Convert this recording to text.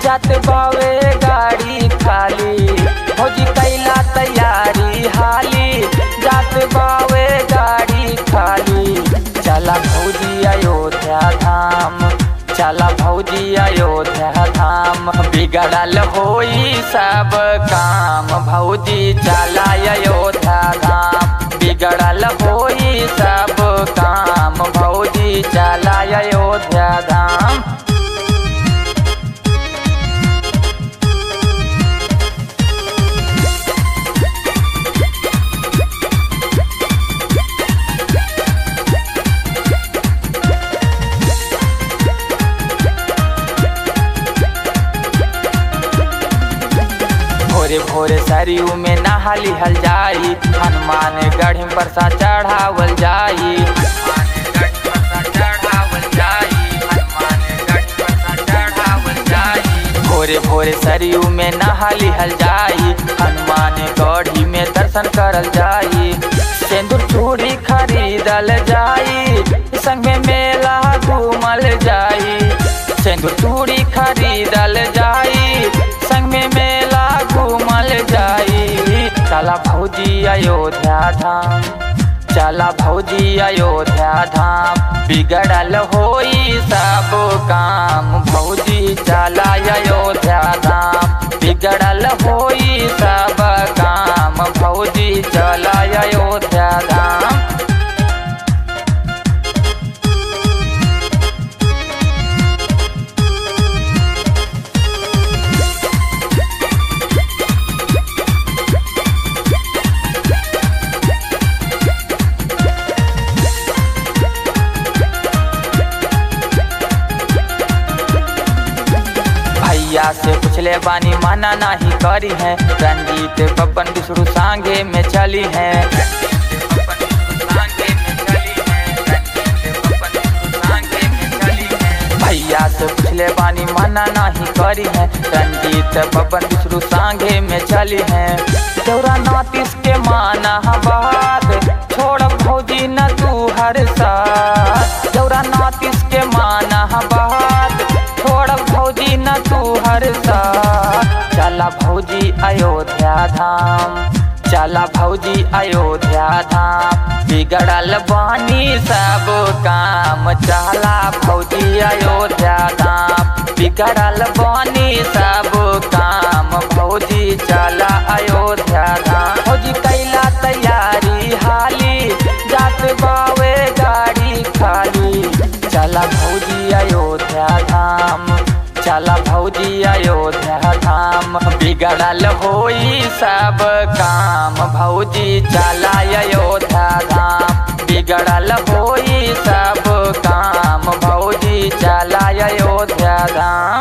जात बावे गाड़ी खाली फौजी कैला तैयारी हाली जात बावे गाड़ी खाली चला भौजी अयोध्या धाम चला भौजी अयोध्या धाम बिगड़ल होई सब काम भौजी चला अयोध्या धाम बिगड़ल होई सब काम भौजी चला अयोध्या धाम भोरे भोरे सरयू में नहाली हल जाई हनुमान गढ़ पर सा चढ़ावल जाई भोरे भोरे सरयू में नहाली हल जाई हनुमान गढ़ी में दर्शन करल जाई सिंदूर चूड़ी खरीदल जाई संग में मेला घूमल जाई सिंदूर चूड़ी खरीदल जाई संग में मेला घूमल जाई चला भौजी अयोध्या धाम चला भौजी अयोध्या धाम बिगड़ल होई सब काम भौजी चला अयोध्या धाम बिगड़ल होई सब काम भौजी चला अयोध्या धाम भैया से पूछले बानी माना नहीं करी है रंजीत बबन बिसरू सांगे में चली है भैया से पूछले बानी माना नहीं करी है रंजीत बबन बिसरू सांगे में चली है दौरा नातिस के माना बात छोड़ भौजी न तू हर साथ दौरा नातिस के माना बात छोड़ भौजी न तू हर साथ चला भौजी अयोध्या धाम चला भौजी अयोध्या धाम बिगड़ल बानी सब काम चला भौजी अयोध्या धाम बिगड़ल बानी सब काम भौजी चला अयोध्या धाम भौजी कैला तैयारी हाली जात बावे गाड़ी खाली चला भौजी अयोध्या धाम चला भौजी अयोध्या धाम बिगड़ल होई सब काम भौजी चला अयोध्या धाम बिगड़ल होई सब काम भौजी चला अयोध्या धाम